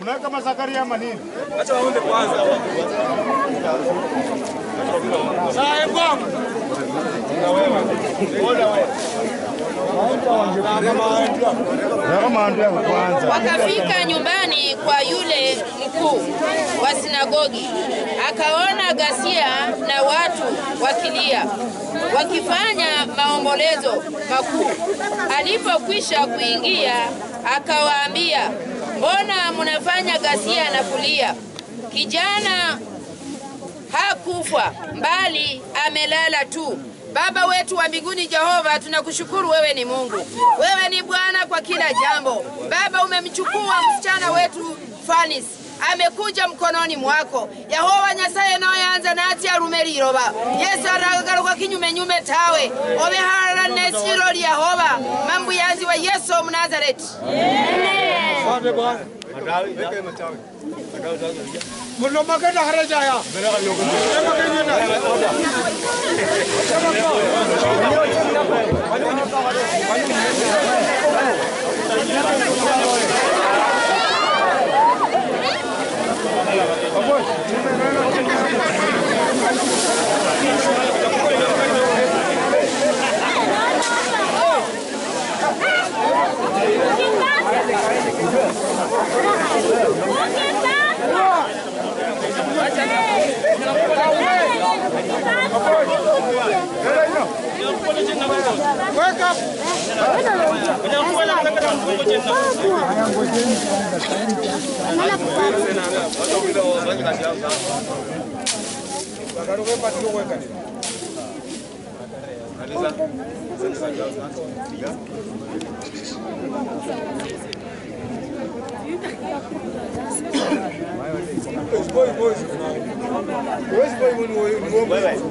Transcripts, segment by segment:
Mnaweka Mazakaria ama nini? Acha waombe kwanza. Sae kwangu. Kama ndio kwanza. Wakafika nyumbani kwa yule mkuu wa sinagogi, akaona ghasia na watu wakilia, wakifanya maombolezo makuu. Alipokwisha kuingia, akawaambia, mbona mnafanya ghasia na kulia? Kijana hakufa bali amelala tu. Baba wetu wa mbinguni Jehova, tunakushukuru wewe ni Mungu, wewe ni Bwana kwa kila jambo. Baba, umemchukua msichana wetu Fanis amekuja mkononi mwako Yehova Nyasaye noyanza nati arume liroba Yesu aragaruka kinyume nyume tawe obeharara nesiro Yehova mambo yanzi wa Yesu Mnazareti Asante Bwana. Mulo magana harajaya. Wake up. Boy, boy. Boys, boy, when we go.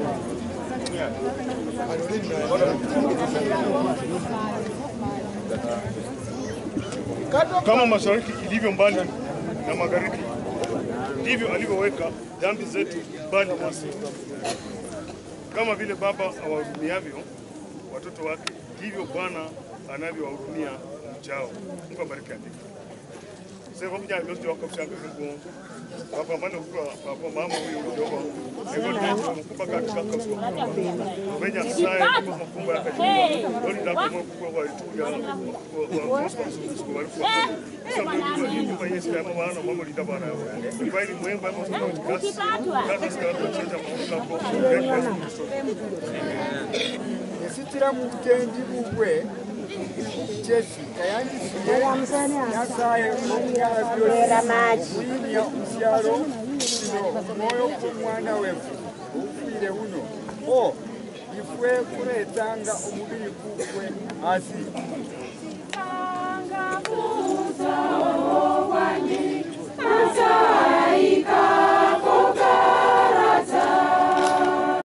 Kama mashariki ilivyo mbali na magharibi, ndivyo alivyoweka dhambi zetu mbali nasi. Kama vile baba awahurumiavyo watoto wake, ndivyo Bwana anavyowahurumia mchao. Mungu abariki andiko. Sasa kwa mjane ndio wakafushaka Mungu. Baba maana kwa baba mama huyu ndio wa. Hivyo ndio mkubwa katika kwa. Mwenye sasa kwa mkubwa yake. Ndio ndio kwa mkubwa wa itu ya wa kwa kwa walikuwa. Sasa ndio kwa Yesu kama wana mama linda bana. Ni bali mwemba hapo kwa kasi. Kasi kwa kucheza mambo kwa. esitira mu bugenji bubwe jesi kayandisiye nyasaye omuyimya musyalo kino omwoyo gw'omwana wefu ufire uno o ifwe kuletanga omubiri gugwe asi